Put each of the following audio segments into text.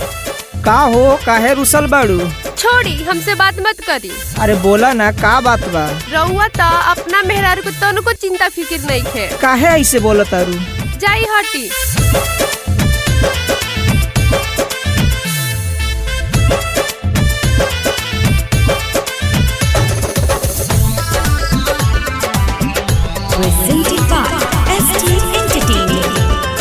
का हो काहे रुसल बाड़ू छोड़ी हमसे बात मत करी अरे बोला ना का बात बा रउआ त अपना मेहरारू को तनको चिंता फिकिर नहीं है काहे ऐसे बोलत तारू जाई हटी presented by ST Entertaining.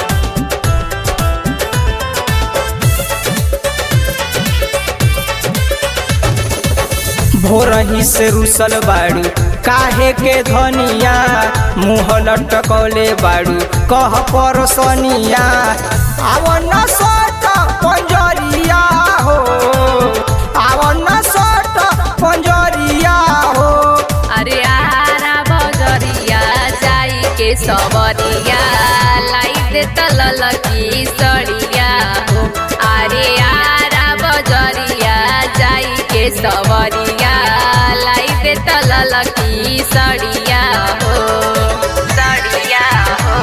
भोरही से रुसल बाड़ू काहे के धनिया मुँह लटकौले बाड़ू कह परसनिया आवन सट पंजरिया हो आवन सट पंजरिया हो अरे आरा बजरिया जाई के सबरिया लाई दे तलल की सड़िया हो अरे आरा बजरिया जाई के सबरिया लाई दे तलल की सड़िया हो सड़िया हो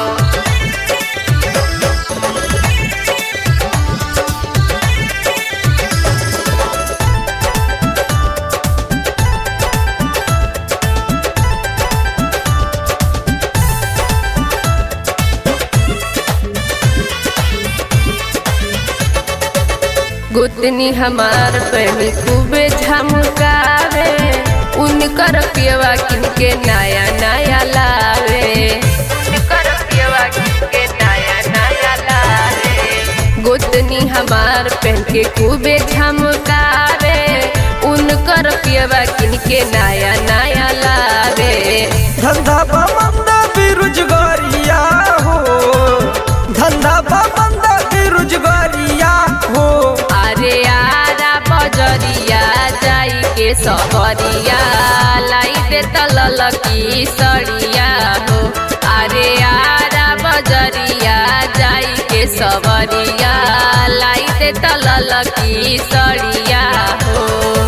गुतनी हमार पहनी खूबे झमकावे उनकर पियवा किनके नया नया लावे उनकर पियवा किनके नया नया लावे गुतनी हमार पहन के खूबे झमकावे उनकर पियवा किनके नया नया लावे धंधा बंद बेरोजगारिया हो धंधा बंद बेरोजगारिया हो अरे आरा बजरिया जाई के सबरिया लाई दे तलल की सड़िया हो अरे आरा बजरिया जाई के सबरिया लाई दे तलल की सड़िया हो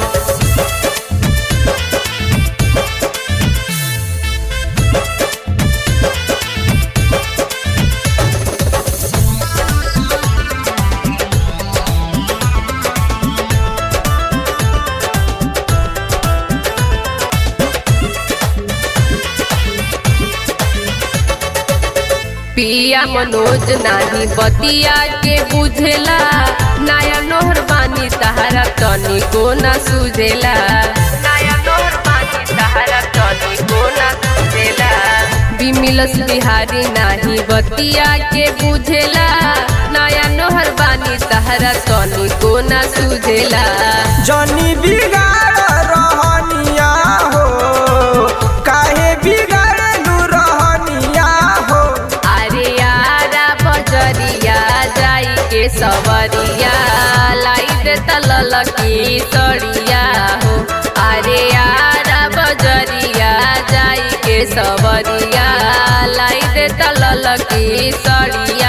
पिया मनोज नाही बतिया के बुझेला नया नोहर बानी तहारा तनी को ना सुझेला नया नोहर बानी तहारा तनी को ना सुझेला बिमिलस बिहारी नाही बतिया के बुझेला नया नोहर बानी तहारा तनी को ना सुझेला जनी बिगाड़ रहनिया हो काहे बिगाड़लू रहनिया हो अरे यारा बजरिया जाई के सबरिया लाई दे तलल की सड़िया हो अरे यारा बजरिया जाई के सबरिया लाई दे तलल की सड़िया